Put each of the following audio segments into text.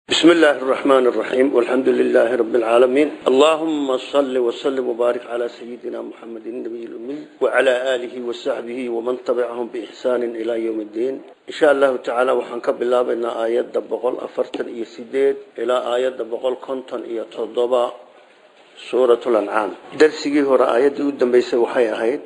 بسم الله الرحمن الرحيم والحمد لله رب العالمين اللهم صل وسلم وبارك على سيدنا محمد النبي الأمي وعلى آله وصحبه ومن تبعهم بإحسان إلى يوم الدين إن شاء الله تعالى وحنكب الله بأن آيات دبقل أفرتن إيا سيديد إلى آيات دبقل كنتن إيا تضبع سورة الأنعام درسي هو آيات قدام بيسا وحي أهيد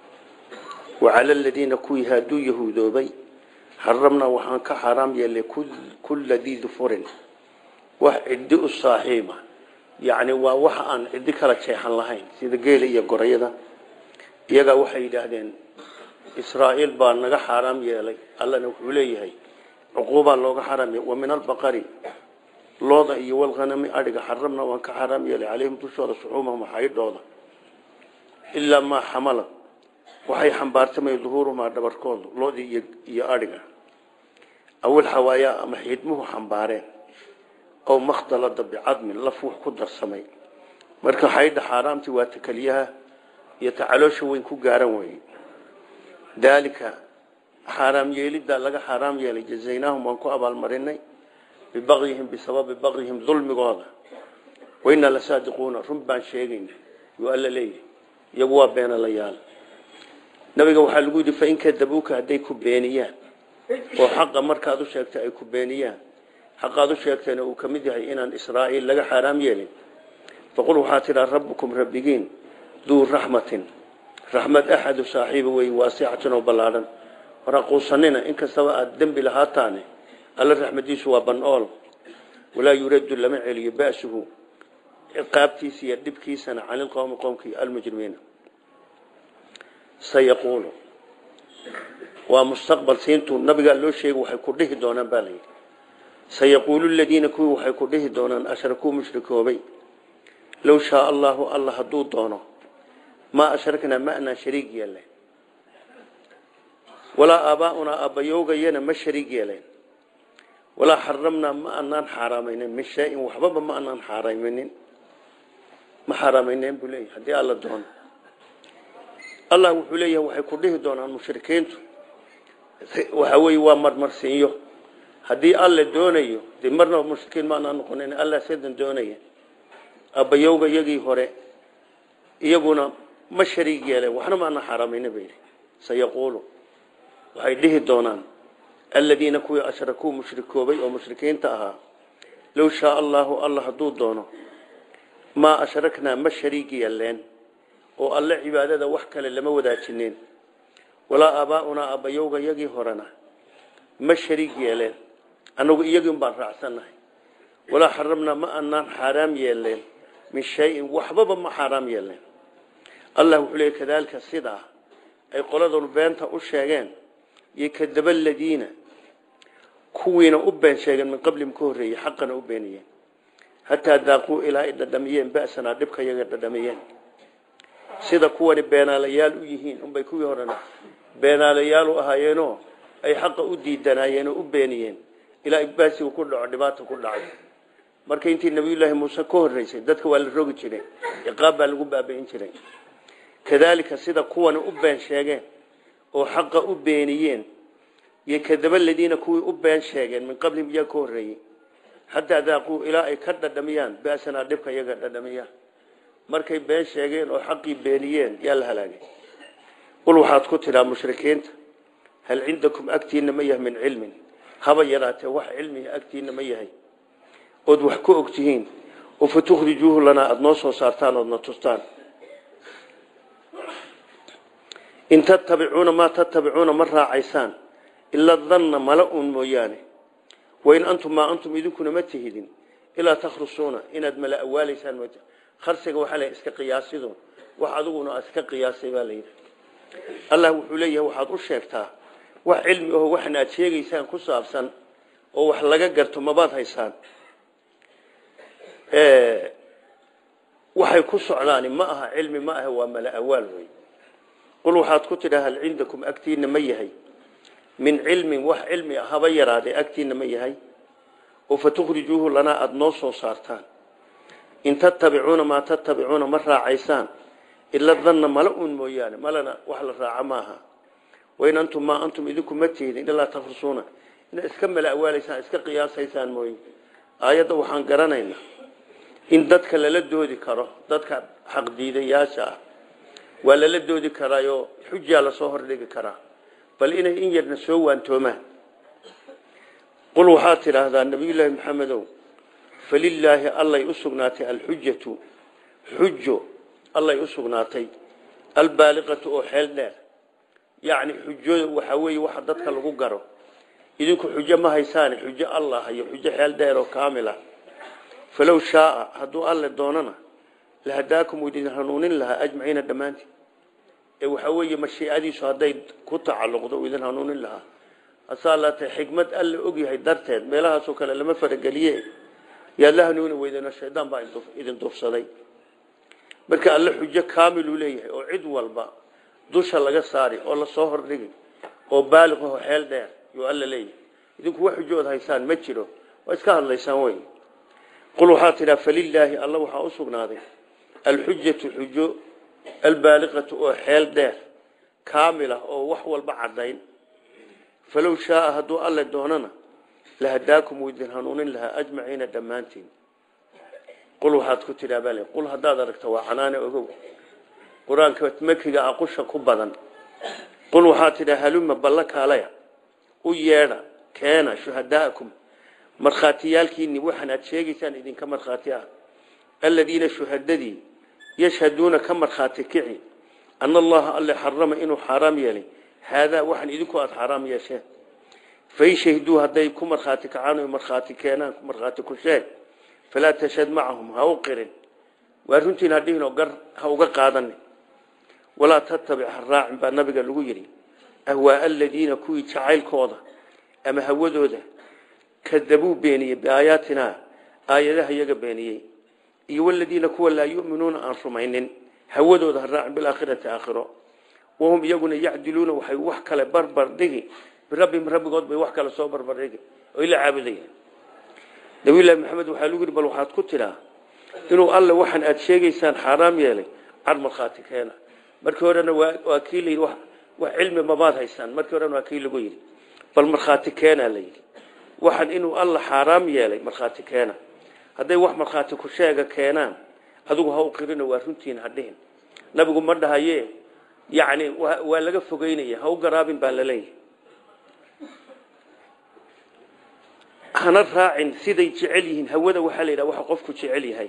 وعلى الذين كوي هادو يهودوبي حرمنا وحان كحرام يلي كل, كل ذي ذفر wax ciddi u saaxiiba yacni waa wax aan ciddi kala jeexan lahayn sida geela iyo gorayada iyagaa waxay yidhaahdeen israa'iil baa naga xaaraam yeelay allana wuxuu leeyahay cuquubaa looga xaaraam yeelay wa min albaqari looda iyo walghanami adhiga xaramna waan ka xaaraam yeelay calayhim dushooda suxuumahum xaydhooda ilaa maa xamala waxay xambaartamay duhuurumaa dhabarkooda looda iyo adhiga awil xawaayaa ama xiidmuhu xambaareen ow makhtalada bicadmin laf wux ku darsamay marka xaydha xaaraamtii waa ta keliyaha iyo ta caloosha weyn ku gaaran weye daalika xaaraam yeeliddaa laga xaaraam yeelay jazaynaahum waan ku abaalmarinay bibagyihim bisababi bagyihim dulmigooda wainaa la saadiquuna run baan sheegayna yuu alla leeyahay iyagu waa beenalayaal nabiga waxaa lagu yidhi fain kadabuuka hadday ku beeniyaan oo xaqa markaad u sheegtay ay ku beeniyaan xaqaad u sheegteena uu ka mid yahay inaan israa'iil laga xaaraam yeelin faqul waxaa tidhaa rabbukum rabbigiin duu raxmatin raxmad axadu saaxiiba wey waasixatin oo ballaadhan waraquusanina inkastaba aada dembi lahaataane alla raxmadiisu waa ban-ool walaa yuraddu lama celiyo ba'suhu ciqaabtiisa iyo dhibkiisana cani lqowmi qowmkii almujrimiina sayaquulu waa mustaqbal siintuu nabigaa loo sheegay waxay ku dhihi doonaan baa layidhi sayaquulu ladiina kuwii waxay ku dhihi doonaan ashrakuu mushrikoobay low shaa allahu alla hadduu doono maa ashraknaa ma anaan shariig yeelen walaa aabaaunaa aabbayowgayana ma shariig yeelen walaa xaramnaa ma anaan xaaraamaynen min shayin waxbaba ma anaan xaaraaminin ma xaaraamaynen buu leeyahy haddii alla doono allah wuxuu leeyahay waxay ku dhihi doonaan mushrikiintu waxa weeye waa marmarsiinyo haddii alle doonayo de marnaba mushrikiin maanaa noqonin alla sidan doonaya abbayowga iyagii hore iyaguna ma shariig yeeleen waxna maana xaaramayna ba yidhi sayaquulu waxay dhihi doonaan aladiina kuwii ashrakuu mushrikoobay oo mushrikiinta ahaa low shaa allaahu alla hadduu doono maa ashraknaa ma shariig yeeleen oo alle cibaadada wax kale lama wadaajineen walaa aabaaunaa abbayowga iyagii horena ma shariig yeeleen annagu iyagiin baan raacsannahay walaa xaramnaa ma anaan xaaraam yeeleen min shayin waxbaba ma xaaraam yeeleen allah wuxuu leeyay kadaalika sidaa ay qoladanu beenta u sheegeen iyo kadaba aladiina kuwiina u been sheegeen min qablihim ka horreeyey xaqana u beeniyeen hataa daaquu ilaa ay dhadhamiyeen ba'sanaa dhibka iyaga dhadhamiyeen sida kuwani beenaalayaal u yihiin unbay kuwii horena beenaalayaal u ahaayeenoo ay xaqa u diidanaayeen oo u beeniyeen ilaa ibbaasigu ku dhaco dhibaata ku dhacay marka intii nabiyullaahi muuse ka horreysay dadka waa la rogi jiray ciqaab baa lagu baabi'in jiray kadaalika sida kuwani u been sheegeen oo xaqa u beeniyeen iyo kadaba ladiina kuwii u been sheegeen min qablihim iyaga ka horreeyey xataa daaquu ilaa ay ka dhadhamiyaan ba'sanaa dhibka iyaga dhadhamiyaan markay been sheegeen oo xaqii beeniyeen yaa la halaagay qul waxaad ku tidhaa mushrikiinta hal cindakum agtiina ma yahay min cilmin haba yaraatee wax cilmiga agtiina ma yahay ood wax ku og tihiin oo fa tukhrijuuhu lanaa aada noo soo saartaan oodna tustaan in tattabicuuna maa tattabicuuna ma raacaysaan ila danna mala uun mooyaane wain antum maa antum idinkuna ma tihidin ilaa takhrusuuna inaad mala awaalaysaan m kharsiga waxaa la iska qiyaasido wax adiguna iska qiyaasay baa layidhi allah wuxuu leeyahay waxaad u sheegtaa wax cilmi aho waxna aad sheegaysaan ku saabsan oo wax laga garto mabaad haysaan waxay ku socdaani ma aha cilmi ma aha waa mala awaal wey qul waxaad ku tidhaa hal cindakum agtiina ma yahay min cilmin wax cilmi ah haba yaraadee agtiina ma yahay oo fa tukhrijuuhu lanaa aada noo soo saartaan in tattabicuuna maa tattabicuuna ma raacaysaan ila danna mala uun mooyaane malana wax la raaca maaha wain antum maa antum idinku ma tihdin ilaa takhrusuuna inaad iska mala awaalaysaan iska qiyaasaysaan mooye aayadda waxaan garanaynaa in dadka lala doodi karo dadka xaqdiidayaasha ah waa lala doodi karaayoo xujaa lasoo hordhigi karaa bal inay in yarna soo waantoomaan qul waxaad tidhaahdaa nabiyullaahi maxamedow falilaahi allay u sugnaatay alxujatu xujo allay u sugnaatay albaaliqatu oo xeel dheer yacni xujo waxaa weeye waxa dadka lagu garo idinku xujo ma haysaane xujo allah iyo xujo xeel dheer oo kaamil ah falow shaaa hadduu alle doonana lahadaakum uu idin hanuunin lahaa ajmaciina dhammaantiin ee waxaa weeye mashiicadiisu hadday ku tacalluqdo uu idin hanuunin lahaa hasaa laatay xikmad alle ogyahay darteed meelahaasoo kale lama farageliye yaad la hanuuni weydeenoo shaydaan baa idin dufsaday marka alle xujo kaamiluu leeyahay oo cid walba dusha laga saari oo lasoo hordhigi oo baaliqaho xeel dheer yuu alla leeyahay idinku wax xujood haysaan ma jiro waa iska hadlaysaan wey qul waxaa tidhaa falilaahi alla waxaa u sugnaaday alxujatu xujo albaaliqatu oo xeel dheer kaamila oo wax walba caddayn falow shaaa hadduu alle doonana lahadaakum wuu idin hanuunin lahaa ajmaciina dhammaantiin qul waxaad ku tidhaa bal qul haddaad aragto waa canaane ogow qur-aanka makiga aqusha ku badan qul waxaad tidhaa haluma balla kaalaya u yeedha keena shuhadaa'akum markhaatiyaalkiinni waxaan aad sheegaysaan idinka markhaati ah aladiina shuhadadii yashhaduuna ka markhaati kici ana allaha alle xarama inuu xaaraam yeelay haadaa waxaan idinku aada xaaraam yeesheen fain shahiduu hadday ku markhaati kacaan o markhaati keenaan markhaati ku sheeg falaa tashhad macahum ha u qirin waa runtiin hadhihinoo gar ha uga qaadanin walaa tattabic ha raacin baa nabiga lagu yidhi ahwaaa aladiina kuwii jacaylkooda ama hawadooda kadabuu beeniyey biaayaatinaa aayadaha iyaga beeniyey iyo waladiina kuwa laa yuminuuna aan rumaynin hawadooda ha raacin bilaakhirati aakhiro wahum iyaguna yacdiluuna waxay wax kale barbar dhigi birabbihim rabbigood bay wax kale soo barbar dhigi oy la caabudayaan nabiyullaahi maxamed waxaa lagu yidhi bal waxaad ku tidhaa inuu alle waxaan aada sheegaysaan xaaraam yeelay car markhaati keena markii horena waa kii la yidhi wax cilmi mabaad haysaan markii horena waa kii lagu yidhi bal markhaati keenaa la yidhi waxaan inuu alla xaaraam yeelay markhaati keena hadday wax markhaati ku sheega keenaan adigu ha u qirino waa runtiin hadhihin nabigu ma dhahaye yacni waa laga fogeynaya ha u garaabin baa laleeyahay hana raacin siday jecel yihiin hawada waxaa la yidhaha waxa qofku jecel yahay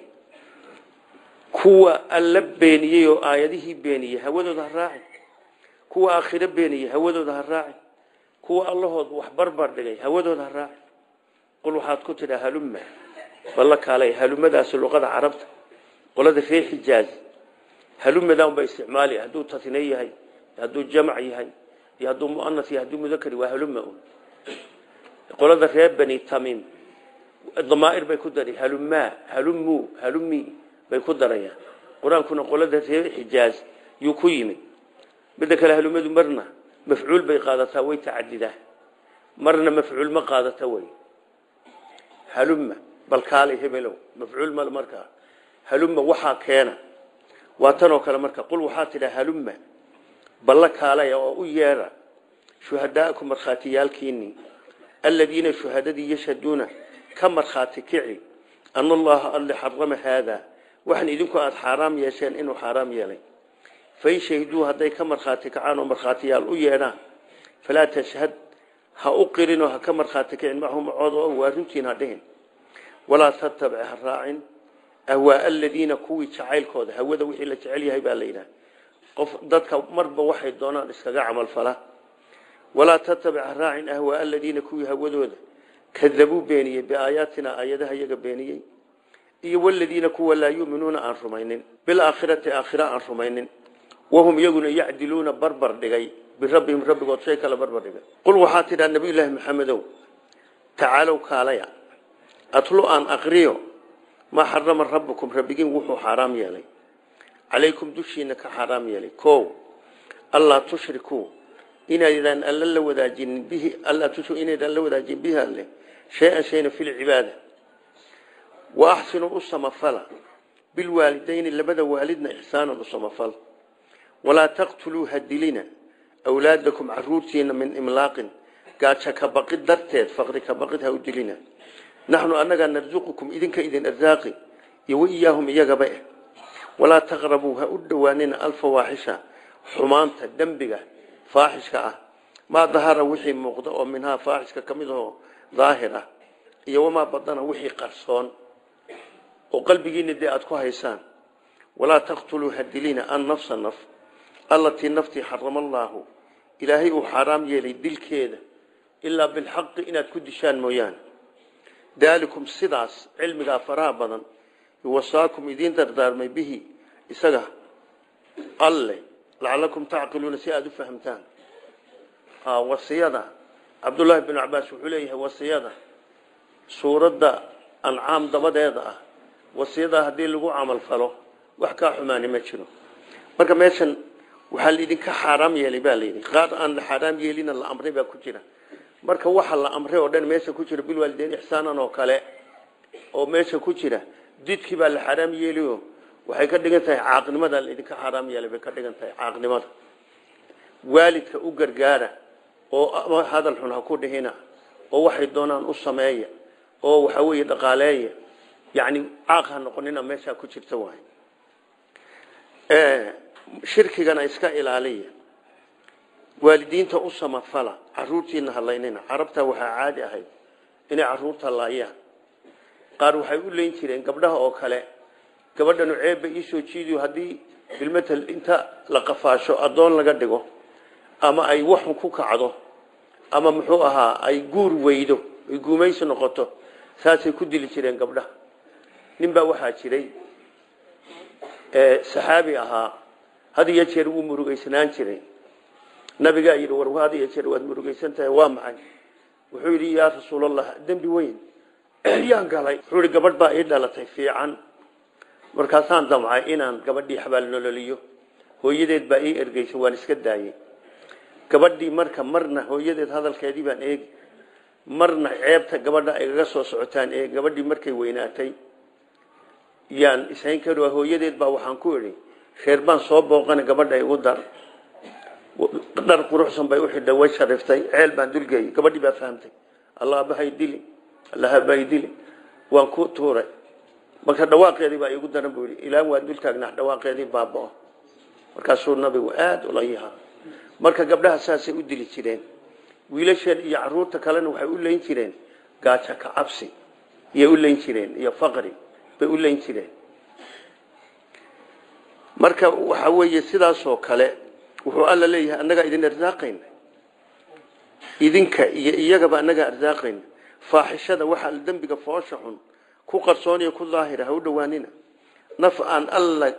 kuwa alla beeniyey oo aayadihii beeniyey hawadooda ha raacin kuwa aakhiro beeniyey hawadooda ha raacin kuwa allahood wax barbar dhigay hawadooda ha raacin qul waxaad ku tidhaa halumma balla kaalay halumadaasi luqada carabta qolada reer xijaaz halumadan ba isticmaali hadduu tasne yahay hadduu jamac yahay iyo hadduu muanas yahay hadduu mudakar waa haluma un qolada reer bani tamim damaa'ir bay ku dari halummaa halummu halummi bay ku darayaan qur-aankuna qolada reer xijaaz yuu ku yimid midda kale halumadu marna mafcuul bay qaadataa way tacadidaa marna mafcuul ma qaadata way halumma bal kaalay hebelow mafcuul mal markaa halumma waxaa keena waa tanoo kale marka qul waxaa tidhaa halumma balla kaalaya oo u yeedha shuhadaa'akum markhaatiyaalkiinii aladiina shuhadadii yashhaduuna ka markhaati kici ana allaha alle xarama haadaa waxaan idinku aada xaaraam yeesheen inuu xaaraam yeelay fain shahiduu hadday ka markhaati kacaan oo markhaatiyaal u yeedhaan falaa tashhad ha u qirinoo ha ka markhaati kicin macahu macooda oo waa runtiin ha dhihin walaa tattabic ha raacin ahwaa aladiina kuwii jacaylkooda hawada wixii la jecel yahay baa la yidhaha qof dadka marba waxay doonaan iskaga camalfala walaa tattabic ha raacin ahwaa aladiina kuwii hawadooda kadabuu beeniyey biaayaatina aayadaha iyaga beeniyey iyo waladiina kuwa laa yuminuuna aan rumaynin bilaakhirati aakhira aan rumaynin wahum iyaguna yacdiluuna barbar dhigay birabbihim rabbigood shay kale barbar dhigay qul waxaa tidhaa nabiyullaahi maxamedow tacaalow kaalaya atlu aan aqriyo maa xarama rabbukum rabbigiin wuxuu xaaraam yeelay calaykum dushiina ka xaaraam yeelay o allaa tushrikuu inaydaan alla la wadaajinin bihi allaa tushriku inaydaan la wadaajin bihi alle shay-an shayna fi lcibaada wa axsinuu u samafala bilwaalidayni labada waalidna ixsaanan u samafal walaa taqtuluu hadilina awlaadakum caruurtiina min imlaaqin gaajo ka baqid darteed faqri ka baqid ha u dilina naxnu annagaa narsuqukum idinka idin arsaaqi iyo waiyaahum iyagaba eh walaa taqrabuu ha u dhowaanina alfawaaxisha xumaanta dembiga faaxishka ah maa dahara wixii muuqda oo minhaa faaxishka ka mid ahoo daahir ah iyo wamaa badana wixii qarsoon oo qalbigiina dee aada ku haysaan walaa taqtuluu hadilina an nafsa naf allatii naftii xarama allaahu ilaahay uu xaaraam yeelay dilkeeda ilaa bilxaqi inaad ku dishaan mooyaane daalikum sidaas cilmigaa faraha badan wasaakum idiin dardaarmay bihi isaga alle lacalakum tacqiluuna si aada u fahamtaan wasiyada cabdullaahi binu cabaas wuxuu leeyahay wasiyada suuradda ancaam dabadeeda ah wasiyada haddii lagu camal falo wax kaa xumaani ma jiro marka meeshan waxaa laidinka xaaraam yeelay baa layidhi qaar aan la xaaraam yeelina la amray baa ku jira marka waxa la amray oo dhan meesha ku jira bilwaalideyn ixsaanan oo kale oo meesha ku jira didkii baa la xaaraam yeeliyo waxay ka dhigan tahay caaqnimada laidinka xaaraam yeelay bay ka dhigan tahay caaqnimada waalidka u gargaara oo hadal xun ha ku dhihina oo waxay doonaan u sameeya oo waxa weeye dhaqaaleeya yacni caaq ha noqonina meeshaa ku jirta waay shirkigana iska ilaaliya waalidiinta u samafala caruurtiina halaynina carabta waxaa caadi ahayd inay caruurta laayaan qaar waxay u leyn jireen gabdhaha oo kale gabadhanu ceebba iisoo jiidiyo haddii bilmatal inta la qafaasho addoon laga dhigo ama ay waxun ku kacdo ama muxuu ahaa ay guur weydo ay guumaysi noqoto saasay ku dili jireen gabdhaha ninbaa waxaa jiray saxaabi ahaa had iyo jeer wuu murugaysnaan jiray nabigaa yidhi war had iyo jeer waad murugaysan tahay waa maxay wuxuu yidhi yaa rasuulallah dembi weyn yaan galay wuxuu yidhi gabadh baa ii dhalatay fiican markaasaan damcay inaan gabadhii xabaal nololiyo hooyadeed baa ii ergeysay waan iska daayey gabadhii marka marna hooyadeed hadalkeedii baan eegi marna ceebta gabadha ay gaga soo socotaan ee gabadhii markay weynaatay yaan ishayn kari hooyadeed baa waxaan ku idhi reer baan soo booqana gabadha igu dar dhar quruxsan bay u xidhay way shariftay ceel baan dulgeeyey gabadhii baa fahamtay allah bahay dili allah bay dili waan ku tuuray marka dhawaaqeedii baa igu daran buu yidhi ilaa waan dul taagnaa dhawaaqeedii baabao markaasuu nabigu aada ula yahaa marka gabdhaha saasay u dili jireen wiilasheen iyo caruurta kalena waxay u leyn jireen gaajo ka cabsi iyay u leyn jireen iyo faqri bay u leyn jireen marka waxa weeye sidaasoo kale wuxuu alla leeyahay annagaa idin arsaaqayna idinka iyo iyagaba annagaa arsaaqayna faaxishada waxaa dembiga foosha xun ku qarsooniyo ku daahira ha u dhowaanina naf aan alla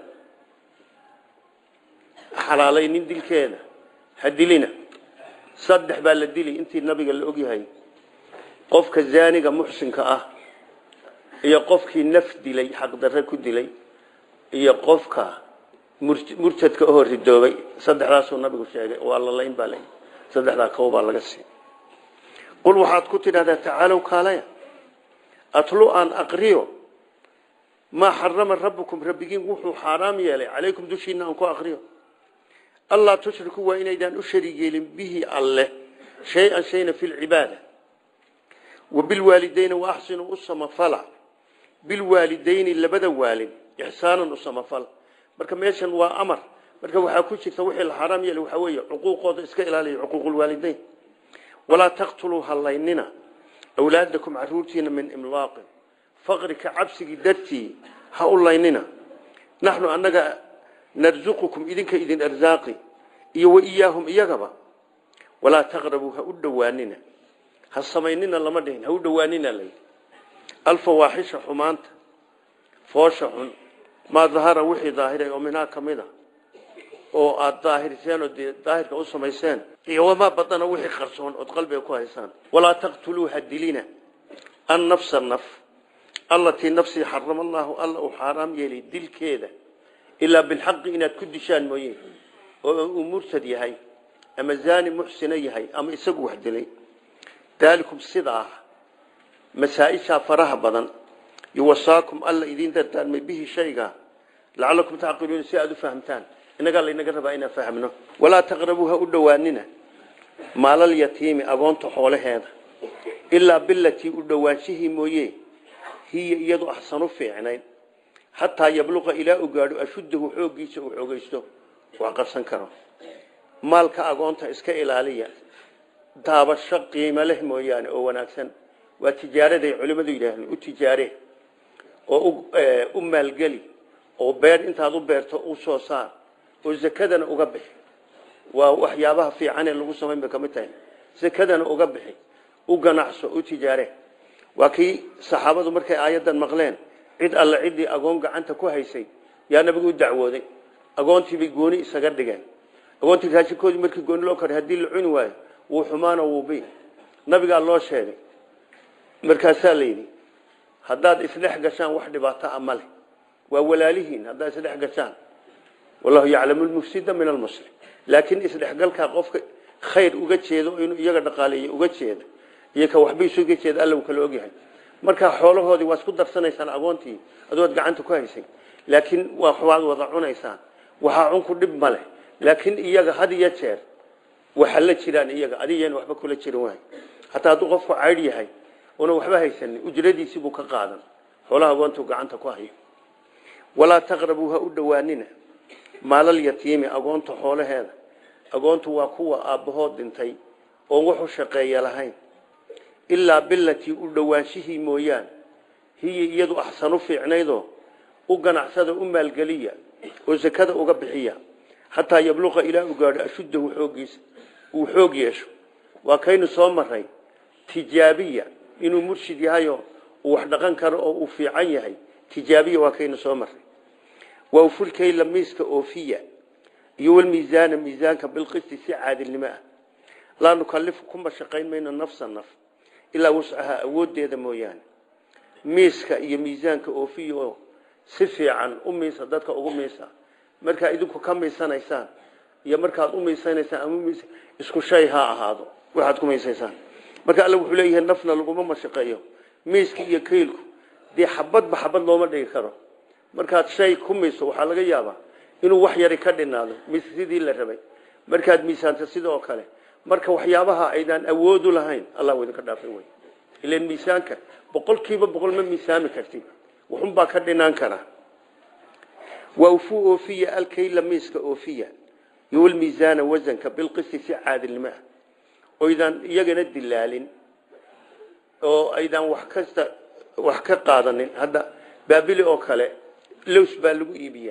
xalaalaynin dilkeeda ha dilina saddex baa la dili intii nabiga la ogyahay qofka zaaniga muxsinka ah iyo qofkii naf dilay xaqdarre ku dilay iyo qofka murtadka oo ridoobay saddexdaasuu nabigu sheegay waa la layn baa la saddexdaa kow baa laga sii qul waxaad ku tidhahdaa tacaalow kaalaya atlu aan aqriyo maa xarama rabbukum rabbigiin wuxuu xaaraam yeelay calaykum dushiina aan ku aqriyo allaa tushriku waa inaydaan u shariig yeelin bihi alleh shay-an shayna fi lcibaada wa bilwaalidayni wa axsinuu u samafala bilwaalidayni labada waalid ixsaanan u samafala marka meeshan waa amar marka waxaa ku jirta wixii la xaaraam yeelay waxaa weeye cuquuqooda iska ilaaliya cuquuqulwaalidayn walaa taqtuluu hallaynina awlaadakum caruurtiina min imlaaqin faqri ka cabsigii dartii ha u laynina naxnu annaga narsuqukum idinka idin arsaaqi iyo wa iyaahum iyagaba walaa taqrabuu ha u dhowaanina ha samaynina lama dhihin ha u dhowaanina layidhi alfawaaxisha xumaanta foosha xun maa dahara wixii daahiray oo minhaa ka mid a oo aada daahirseen oo dee daahirka u samayseen iyo wamaa badana wixii qarsoon ood qalbiga ku haysaan walaa taqtuluu ha dilina an nafsa naf allatii nafsii xarama allaahu alla uu xaaraam yeelay dilkeeda ilaa bilxaqi inaad ku dishaan mooye oo uu murtad yahay ama zaani muxsina yahay ama isagu wax dilay daalikum sidaa masaaishaa faraha badan yuwasaakum alla idiin dardaarmay bihi shayga lacalakum tacqiluuna si aada u fahamtaan innagaa laynaga rabaa inaan fahmno walaa taqrabuu ha u dhowaanina maalal yatiimi agoonta xoolaheeda ilaa bilatii u dhowaanshihii mooye hiya iyadu axsanu fiicnayn xataa yabluqa ilaa u gaadho ashuddahu xooggiisa uu xoogaysto wax qabsan karo maalka agoonta iska ilaaliya daabasho qiimo leh mooyaane oo wanaagsan waa tijaaraday culimmadu yidhaahdeen u tijaare oo u maalgeli oo beer intaad u beerto u soo saar oo zakadana uga bixi waa waxyaabaha fiicanee lagu samayn bay kamid tahay zakadana uga bixi u ganacso u tijaare waa kii saxaabadu markay aayaddan maqleen cid alle ciddii agoon gacanta ku haysay yaa nabigu u dacwooday agoontiibay gooni isaga dhigeen agoontii raashinkoodii markii gooni loo koray haddii la cuni waayo wuu xumaano wuubi nabigaa loo sheegay markaasaa la yidhi haddaad isdhex gashaan wax dhibaato a ma leh waa walaalihiin haddaad isdhex gashaan wallahu yaclamu lmufsida min almuslim laakiin isdhexgalkaa qofka khayr uga jeedo inuu iyaga dhaqaaleeyo uga jeeda iyo ka waxba isuga jeeda alla uu kala ogyahay markaa xoolahoodii waa isku darsanaysaan agoontii adood gacanta ku haysay laakiin waad wada cunaysaan waxaa cunku dhib ma leh laakiin iyaga had iyo jeer waxa la jiraan iyaga adiyan waxba kula jirin waay hataa hadduu qofku caydh yahay una waxba haysanin ujradiisii buu ka qaadan xoolaha agoontuu gacanta ku hayo walaa taqrabuu ha u dhowaanina maalal yatiimi agoonta xoolaheeda agoontu waa kuwa aabbahood dhintay oon wax u shaqeeya lahayn ilaa bilatii u dhowaanshihii mooyaan hiya iyadu axsanu fiicnaydoo u ganacsada u maalgeliya oo zakada uga bixiya xataa yabluqa ilaa u gaadho ashuddahu xooggiisa uu xoog yeesho waa kaynu soo maray tijaabiya inuu murshid yahayo uu wax dhaqan karo oo uu fiican yahay tijaabiya waa kaynu soo maray waa fulkayla miiska oofiya iyo walmiisaana miisaanka bilqisti si caadilnimo ah laa nukalifu kuma shaqayn mayno nafsa naf ilaa wascaha awoodeeda mooyaane miiska iyo miisaanka oofiya oo si fiican u miisa dadka ugu miisa markaa idinku ka miisanaysaan iyo markaad u miisanaysaan ama isku shay ha ahaado waxaad ku miisaysaan marka alle wuxuu leeyahay nafna laguma mashaqeeyo miiska iyo kaylku dee xabadba xabad looma dhigi karo markaad shay ku miiso waxaa laga yaabaa inuu wax yari ka dhinaado mis sidii la rabay markaad miisaanto sidoo kale marka waxyaabaha aydaan awoodu lahayn allah w idinka dhaafay wey ilan miisaanka boqolkiiba boqol ma miisaami kartid wuxunbaa ka dhinaan karaa waufuu oofiya alkayla miiska oofiya iyo walmiisaana wasanka bilqisti si caadilnimo ah oydaan iyagana dilaalin oo aydaan wax kasta wax ka qaadanin hadda baabili oo kale lows baa lagu iibiyaa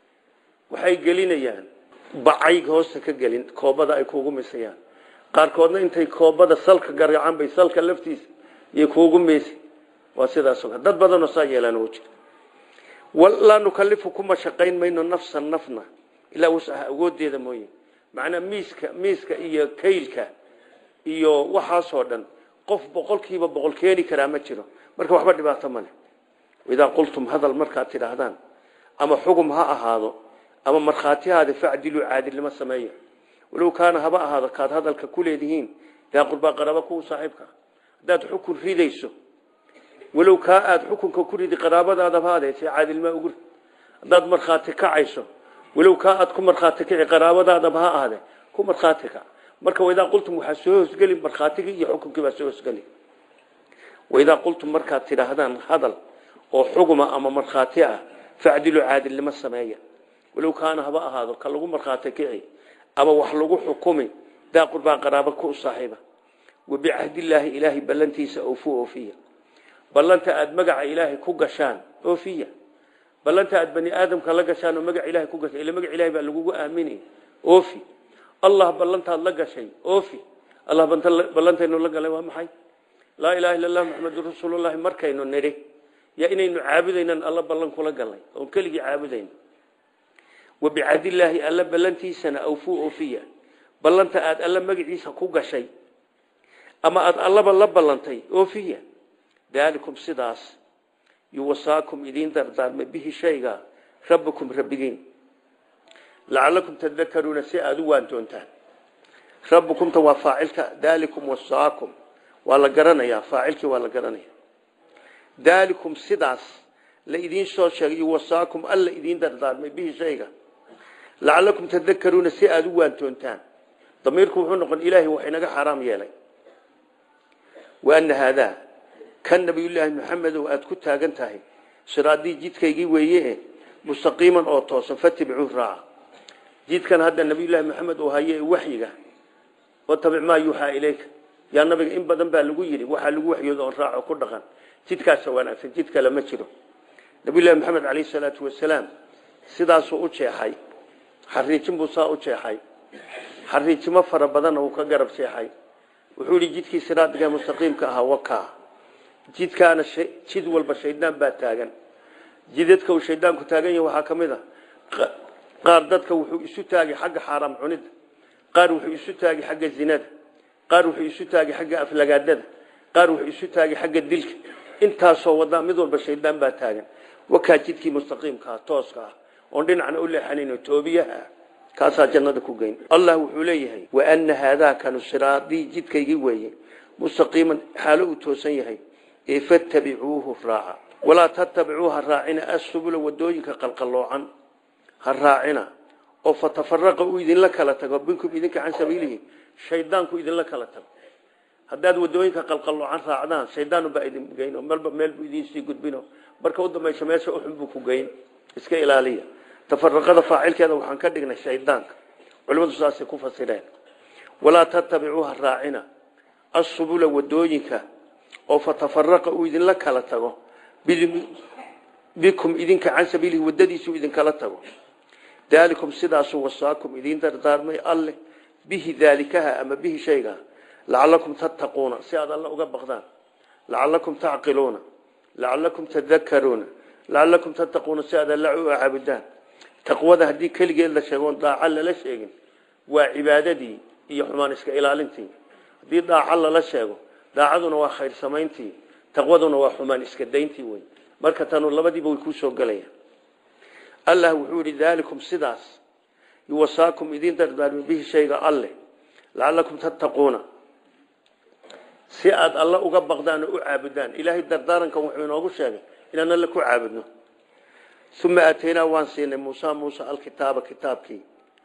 waxay gelinayaan bacay hoosta ka gelin koobada ay kuugu misayaan qaarkoodna intay koobada salka gargacan bay salka laftiisa iyo kuugu misi waa sidaas dad badanoo saa yeelaan oo jira laa nukalifu kuma shaqayn mayno nafsan nafna ilaa wasaha awoodeeda mooye macnaa miiska miiska iyo kaylka iyo waxaasoo dhan qof boqolkiiba boqol keeni karaa ma jiro marka waxba dhibaato male idaa qultum hadal markaad tidhaahdaan ama xugum ha ahaado ama markhaatihaada facdiluu caadilnimo sameeya walow kaana haba ahaado kaad hadalka ku leedihiin daa qurbaa qaraba kuwa saaxiibka haddaad xukun ridayso walow kaa aada xukunka ku ridi qaraabadaadaba adeese caadilmaa ugu rid haddaad markhaati kacayso walow kaa aad ku markhaati kici qaraabadaadaba ha ahde ku markhaati kac marka waidaa qultum waxaa soo hoosgeli markhaatigii iyo xukunkii baa soo hoosgeli waidaa qultum markaad tidhaahdaan hadal oo xuguma ama markhaati ah facdilu caadilnimo sameeya walow kaana haba ahaado ka lagu markhaati kici ama wax lagu xukumi daa qurbaa qaraaba ku saaxiiba wabicahdillaahi ilaahay ballantiisa oofu oofiya ballanta aada magaca ilaahay ku gashaan oofiya ballanta aada bani aadamka la gashaan oo magaca ilahay ku gashaan ila magaca ilahay baa lagugu aaminay oofi allah ballantaad la gashay oofi allah ballantaynu la galay waa maxay laa ilaha illa allah maxamedun rasuulullahi markaynu nidhi yaa inaynu caabudaynan alla ballan kula galnay oon keligii caabudayno wabicadillaahi alla ballantiisana awfuu oofiya ballanta aada alla magaciisa ku gashay ama aada allaba la ballantay oofiya daalikum sidaas yuwasaakum idiin dardaarmay bihi shayga rabbukum rabbigiin lacalakum tadakaruuna si aada u waantoontaan rabbukumta waa faacilka daalikum wasaakum waa la garanayaa faacilkii waa la garanaya daalikum sidaas la idiin soo sheegay yuwasaakum alla idiin dardaarmay bihi shayga lacalakum tadakaruuna si aada u waantoontaan damiirku wuxuu noqon ilaahay wax inaga xaaraam yeelay waana haadaa kan nabiyullaahi maxamedow aada ku taagan tahay siraadii jidkaygii weeye mustaqiiman oo toosan fatibicuu raaca jidkan hadda nabiyullaahi maxamed uu haye waxyiga watabic maa yuuxaa ilayka yaa nabiga in badan baa lagu yidhi waxaa lagu waxyooda oon raaco ku dhaqan jidkaasa wanaagsan jid kale ma jiro nabiyullahi maxamed calayhi salaatu wasalaam sidaasuu u jeexay xariijin buu saa u jeexay xariijimo fara badanna uu ka garab jeexay wuxuu yidhi jidkii siraadiga mustaqiimka ahaa wakaa jidkaana jid walba shaydaan baa taagan jidadka uu shaydaanku taagan yahay waxaa ka mid a qaar dadka wuxuu isu taagay xagga xaaraam cunida qaar wuxuu isu taagay xagga zinada qaar wuxuu isu taagay xagga aflagaadada qaar wuxuu isu taagay xagga dilka intaasoo wadaa mid walba shaydaan baa taagan wakaa jidkii mustaqiimkaa tooska ah oon dhinacna u leexanayn toobiyaha kaasaa jannada ku geyn allah wuxuu leeyahay waana haadaa kanu siraadii jidkaygii weeye mustaqiiman xaalo uu toosan yahay ee fattabicuuhu raaca walaa tattabicuu ha raacina assubula wadooyinka qalqalloocan ha raacina oo fatafaraqa uu idinla kala tago binkum idinka can sabiilihi shaydaanku idinla kala tago haddaad wadooyinka qalqalloocan raacdaan shaydaanu baa idin geyno malba meel buu idinsii gudbino marka u dambaysa meesha uxun buu ku geyn iska ilaaliya tafaraqada faacilkeeda waxaan ka dhignay shaydaanka culimmadu saasay ku fasireen walaa tattabicuuha raacina assubula wadooyinka oo fatafaraqa uu idinla kala tago bikum idinka can sabiilihi wadadiisuu idinkala tago daalikum sidaasuu wasaakum idiin dardaarmay alleh bihi daalikaha ama bihi shayga lacalakum tattaquuna si aad alla uga baqdaan lacalakum tacqiluuna lacalakum tadakaruuna lacalakum tattaquuna si aad alla u caabudaan taqwada haddii keligeed la sheegoon daaca lala sheegin waa cibaadadii iyo xumaan iska ilaalintii haddii daaca lala sheego daacaduna waa khayr samayntii taqwaduna waa xumaan iska dayntii wey marka tanu labadiiba way kuu soo gelayaan allah wuxuu yihi daalikum sidaas yuwasaakum idiin dardaarmi bihi shayga alleh lacalakum tattaquuna si aad alla uga baqdaan oo u caabudaan ilaahay dardaarankan wuxuu inoogu sheegay inaan alle ku caabudno uma aataynaa waan siinay muusa muuse alkitaaba kitaabkii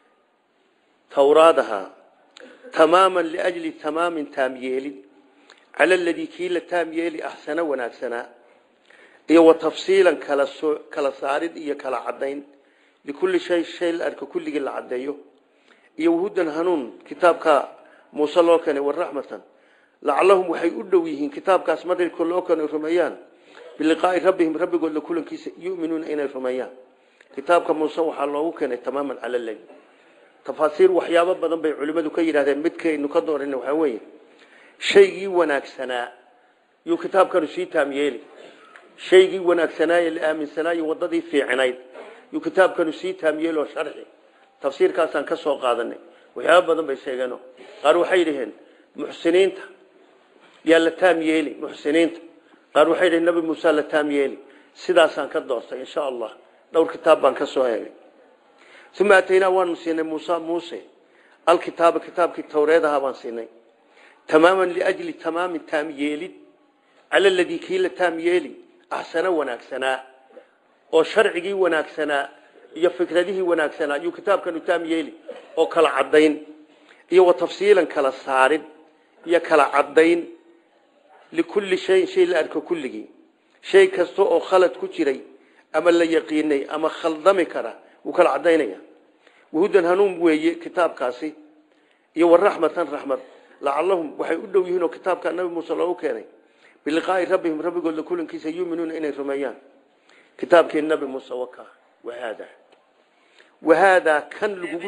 towraadahaa tamaaman liajli tamaamin taamyeelid cala aladii kii la taam yeeli axsana wanaagsanaa iyo wa tafsiilan kala soo kala saarid iyo kala caddayn likulli shay shay la arko kulligii la caddeeyo iyo wahudan hanuun kitaabka muuse loo keenay waraxmatan lacallahum waxay u dhow yihiin kitaabkaas marka loo keenay rumeeyaan biliqaa'i rabbihim rabbigood la kulankiisa yu'minuuna inay rumeeyaan kitaabka muuse waxaa loogu keenay tamaaman cala lay tafaasiir waxyaabo badan bay culimmadu ka yidhahdeen midkaynu ka dooran waxaa weeye shaygii wanaagsanaa yuu kitaabkanu sii taam yeeli shaygii wanaagsanaaye la aaminsanaayo wadadii fiicnayd yuu kitaabkanu sii taam yeeli oo sharxi tafsiirkaasaan ka soo qaadanay waxyaabo badan bay sheegeeno qaar waxay yidhaheen muxsiniinta yaa la taam yeeli muxsiniinta qaar waxay yidhaheen nabi muuse la taam yeeli sidaasaan ka doortay insha allah dhowr kitaab baan ka soo eegay uma ataynaa waanu siinay muuse muuse alkitaaba kitaabkii towreedahaa baan siinay tamaaman liajli tamaamin taam yeelid cala aladii kii la taam yeeli axsana wanaagsanaa oo sharcigii wanaagsanaa iyo fikradihii wanaagsanaa yuu kitaabkanu taam yeeli oo kala caddayn iyo wa tafsiilan kala saarid iyo kala caddayn likulli shayin shay la arko kulligii shay kasta oo khalad ku jiray ama la yaqiinay ama khaldami kara wuu kala caddaynaya wahudan hanuun weeye kitaabkaasi iyo waraxmatan raxmad lacallahum waxay u dhow yihiin oo kitaabka nabi muuse loogu keenay biliqaa'i rabbihim rabbigooda kulankiisa yuuminuuna inay rumeeyaan kitaabkii nabi muuse waka wahaada wahaadaa kan lagugu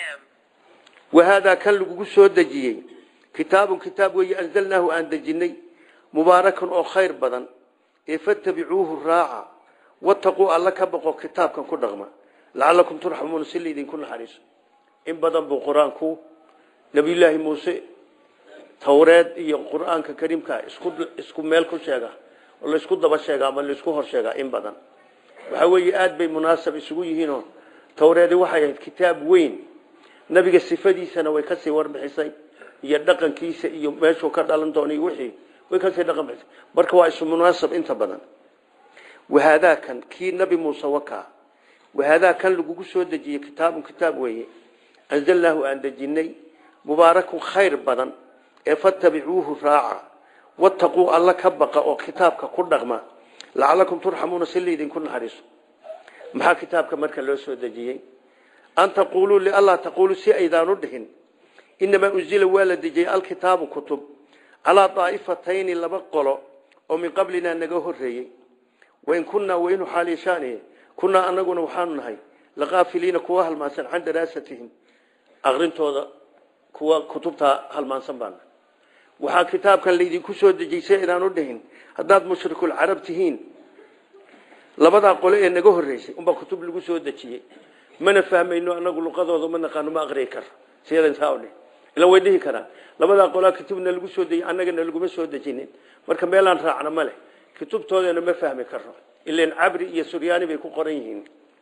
wahaadaa kan lagugu soo dejiyey kitaabun kitaab weeye anzalnaahu aan dejinay mubaarakan oo khayr badan ee fattabicuuhu raaca wataquu alla ka baqo kitaabkan ku dhaqma lacalakum turxamuuna si laydinku naxariiso in badan buu qur-aanku nabiyullaahi muuse towreed iyo qur-aanka kariimka isku isku meel ku sheega oo laysku daba sheega ama laysku hor sheegaa in badan waxaa weeye aada bay munaasab isugu yihiinoo towreedi waxay ahayd kitaab weyn nabiga sifadiisana way kasii warbixisay iyo dhaqankiisa iyo meeshuu ka dhalan doona iyo wixii way kasii dhaqan bixisay marka waa isu munaasab inta badan wahaadaa kan kii nabi muuse wakaa wahaadaa kan lagugu soo dejiyey kitaabun kitaab weeye anzalnaahu aan dejinay mubaarakun khayr badan ee fattabicuuhu raaca wattaquu alla ka baqa oo kitaabka ku dhaqma lacalakum turxamuuna si laydinku naxariiso maxaa kitaabka marka loo soo dejiyey an taquuluu lianlaa taquuluu si aydaanu dhihin inamaa unzila waa la dejiyey alkitaabu kutub calaa daa'ifatayni laba qolo oo min qablinaa naga horeeyey wain kunnaa waynu xaalishaani kunnaa anaguna waxaanu nahay laqaafiliina kuwa halmaansan can daraasatihim aqrintooda kuwa kutubtaa halmaansan baana waxaa kitaabkan laydinku soo dejiyey si aydaanu dhihin haddaad mushrikulcarab tihiin labadaa qole ee naga horeysay unbaa kutub lagu soo dejiyey mana fahmayno anagu luqadooda ma naqaano ma aqriyi karo siyadansaadhi ila way dhihi karaan labadaa qolaa kutubna lagu soo dejiyey annagana laguma soo dejinin marka meelaan raacna ma leh kutubtoodana ma fahmi karo ilan cabri iyo suryaani bay ku qoran yihiin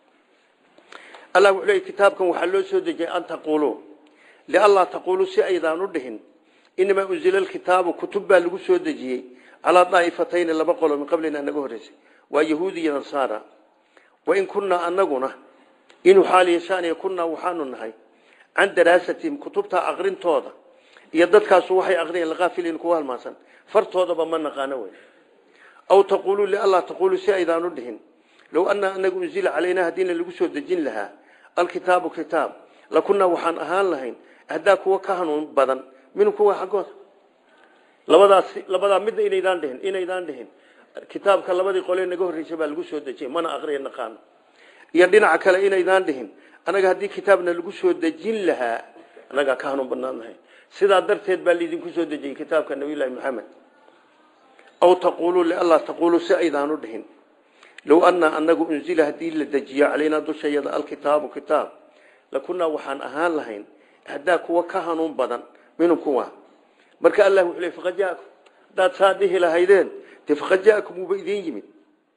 allah wuxuu leeyay kitaabkan waxaa loo soo dejiyey an taquuluu lianlaa taquuluu si aydaanu dhihin inamaa unzila alkitaabu kutub baa lagu soo dejiyey calaa daa'ifatayni laba qolo min qablina naga horreysay waa yahuudi iyo nasaara wain kunnaa anaguna inuu xaal yeeshaanaya kunnaa waxaanu nahay can daraasatihim kutubta aqrintooda iyo dadkaasu waxay aqriyeen laqaafiliin kuwa halmaansan fartoodaba ma naqaano wey aw taquuluu lianlaa taquuluu si aydaanu dhihin low anaa anagu unzila calaynaa haddiina lagu soo dejin lahaa alkitaabu kitaab lakunnaa waxaan ahaan lahayn haddaa kuwa ka hanuun badan minhu kuwa xaggooda labadaas labadaa midna inaydaan dhihin inaydaan dhihin kitaabka labadii qolee naga horreysay baa lagu soo dejiyey mana aqriya naqaano iyo dhinaca kale inaydaan dhihin anaga haddii kitaabna lagu soo dejin lahaa anagaa ka hanuun badnaan lahayn sidaa darteed baa laydinku soo dejiyey kitaabka nabiyullaahi maxamed aw taquuluu lianlaa taquuluu si aydaanu dhihin low annaa anagu unzila haddii la dejiyo calaynaa dushayada alkitaabu kitaab lakunnaa waxaan ahaan lahayn haddaa kuwa ka hanuun badan minhum kuwa marka allah wuxuu leey faqad jaakum haddaad saa dhihi lahaydeen dee faqad jaakum wuuba idiin yimid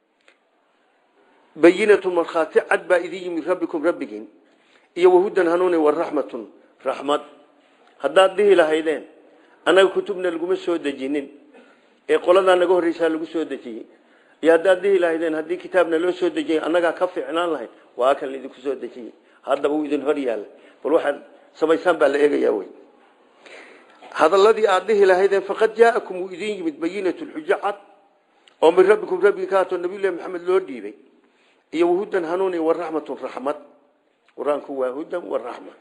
bayinatun markhaati cad baa idin yimid rabbikum rabbigiin iyo wahudan hanuuni waraxmatun raxmad haddaad dhihi lahaydeen annaga kutubna laguma soo dejinin ee qoladaa naga horreysaa lagu soo dejiyey iyo haddaad dhihi lahaydeen haddii kitaabna loo soo dejiyey annagaa ka fiicnaan lahayd waa kan laidinku soo dejiyey haddaba uu idin hor yaalla bal waxaad samaysaan baa la eegayaa wey hadaladii aad dhihi lahaydeen faqad jaa'akum wuu idin yimid bayinatu lxujo cad oo min rabbikum rabbigi ka haatoo nabiyullahi maxamed loo dhiibay iyo wahudan hanuuni waraxmatun raxmad qur-aanku waa hudan waraxma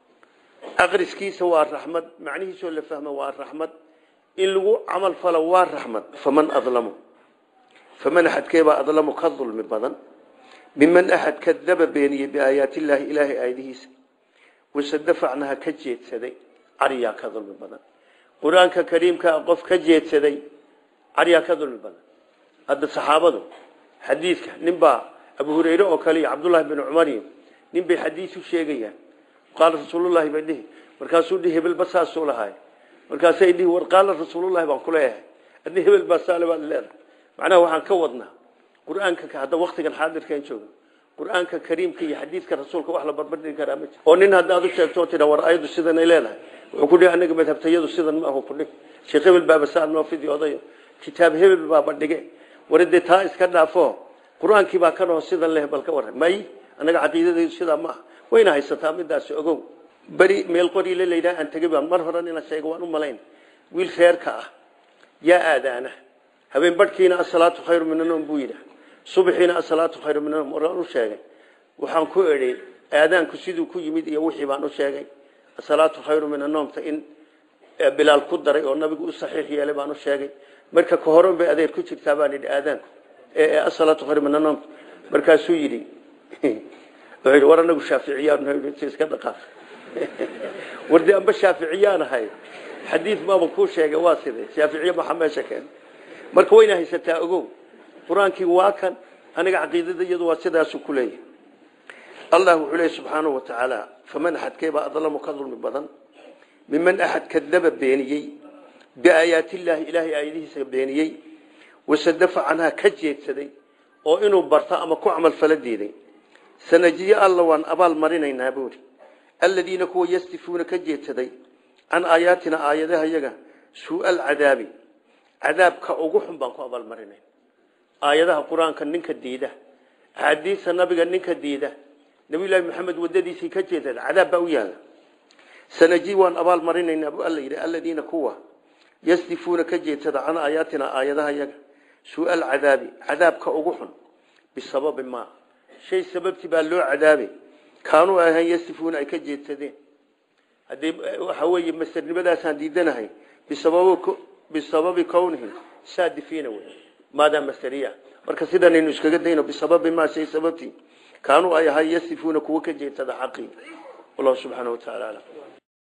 aqriskiisa waa raxmad macnihiisoo la fahmo waa raxmad in lagu camal falo waa raxmad faman adlamu faman axadkeebaa adlamu ka dulmi badan miman axad kadaba beeniyey biaayaati illaahi ilaahay aayadihiisa wasadafacnaha ka jeedsaday cariyaa ka dulmi badan qur-aanka kariimkaa qof ka jeedsaday cariyaa ka dulmi badan hadda saxaabadu xadiidka ninbaa abu hureyre oo kale iyo cabdullaahi bin cumar iyo nin bay xadiis u sheegayaan qaala rasuulullahi bay dhihi markaasuu dhihi hebel ba saasuu lahaay markaasay dhihi war qaala rasuulullahi baan ku leeyahay adni hebel baa saale baad leedahay macnaha waxaan ka wadnaa qur-aanka hadda waktigan xaadirkan joogo qur-aanka kariimka iyo xadiidka rasuulka wax la barbardhigi karaa ma jiro oo nin haddaad u sheegto tidha war ayadu sidanay leedahay wuxuu ku dhihi anaga madhabtayadu sidan ma ahu kudhig sheekh hebel baaba saa noo fidi odayo kitaab hebel baaba dhige war dee taa iska dhaafo qur-aankii baa kan oo sidan leh bal ka warran may anaga caqiidadaydu sidaa ma aha wayna haysataa midaasi ogow beri meel qoriile laydhaha aan tegay baan mar horan inaan sheego waan u malayn wiil reerka ah yaa aadaana habeen badhkiina asalaatu khayru min anoom buu yidhaah subaxiina asalaatu khayru min anoom waan u sheegay waxaan ku edhay aadaanku siduu ku yimid iyo wixii baan u sheegay asalaatu khayru min anoomta in bilaal ku daray oo nabigu u saxiix yeelay baan u sheegay marka ka horan bay adeer ku jirtaa baan yidhi aadaanku asalaatu khayru min anoomta markaasuu yidhi wuxuu yidhi war anagu shaaficiyaan iska dhaqaaf wardi amba shaaficiyaan ahay xadiid baaba kuu sheegay waa sidee shaaficiye maxaa meesha keen marka wayna haysataa ogow qur-aankii waa kan aniga caqiidada iyadu waa sidaasu ku leeyahay allah wuxuu leeyahy subxaanahu wa tacaala faman axadkeebaa adlamu ka dulmi badan miman axad kadaba beeniyey biaayaati illaahi ilaahay aayadihiisa beeniyey wasadafa canhaa ka jeedsaday oo inuu barto ama ku camal fala diiday sanajiye alla waan abaal marinaynaa buuri aladiina kuwa yastifuuna ka jeedsaday can aayaatina aayadaha yaga suua alcadaabi cadaabka ugu xun baan ku abaalmarinayn aayadaha qur-aanka ninka diida axaadiista nabiga ninka diida nabiyullaahi maxamed wadadiisii ka jeedsada cadaab baa u yaala sanaji waan abaal marinaynaa buu alla yidhi aladiina kuwa yasdifuuna ka jeedsada can aayaatina aayadaha yaga su-aal cadaabi cadaabka ugu xun bisababi maa shay sababtii baa loo cadaabay kaanuu ahayn yasdifuuna ay ka jeedsadeen haddii waxa weeye mastarnimadaasaan diidanahay bisababi kownihim saadifiina wey maadaa masteriya marka sidanaynu iskaga dayno bisababi maa shay sababtii kaanuu ay ahay yasdifuuna kuwa ka jeedsada xaqii wallahu subxaana wa taala alam